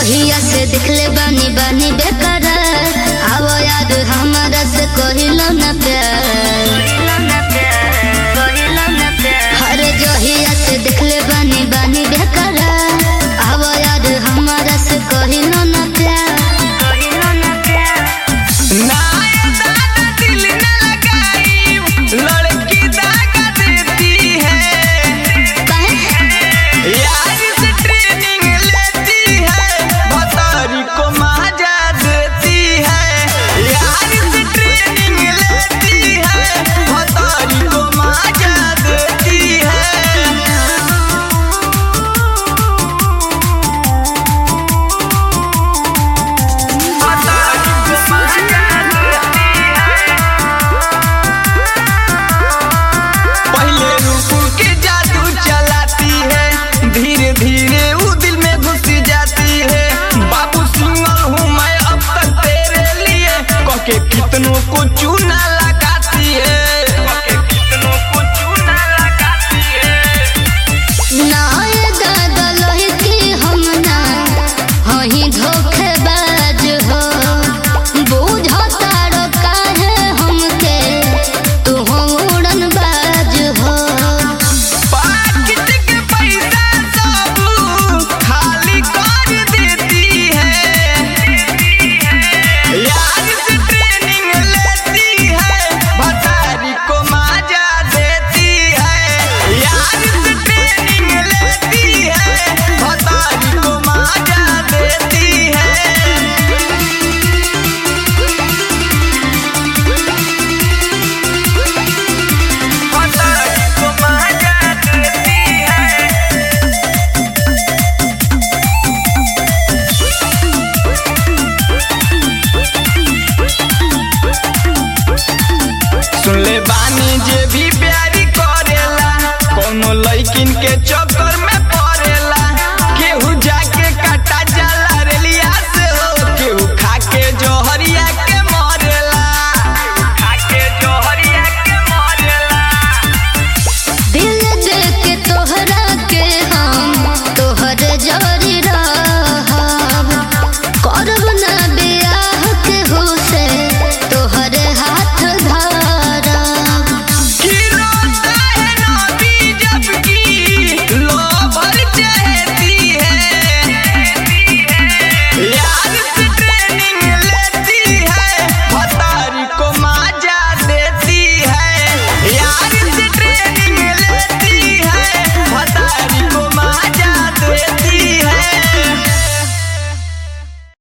जहिया से देखले बानी बानी बेकरार आवो याद हमारा से कहिलो न प्यार अरे जहिया से देखले बानी बानी बेकरार आवो याद हमारा से कहिलो न प्यार नाय दादा दिल न लगाई लड़की दागा देती है कहे यार से ट्रेनिंग लेती है भतारी को मजा देती है यार से ट्रेनिंग लेती है भतारी को मजा देती है भतारी को मजा देती है पहले रूप के जादू चलाती है धीरे धीरे वो दिल में घुस जाती है बाबू सिंगल हूँ मैं अब तक तेरे लिए कके कितनों को चूना लगाती है कके कितनों को चूना लगाती है नाय दादा लोही की हम ना हही धोखेबाज हो बूझो तारो काहे हमके तू हो उड़नबाज हो पाकिट के पैसा सब खाली कर देती है यार से ट्रेनिंग लेती है भतारी को मजा देती है यार से ट्रेनिंग लेती है भतारी को मजा देती है भतारी को मजा देती है सुन ले बानी जे भी प्यारी करेला कोनो लइकिन के चो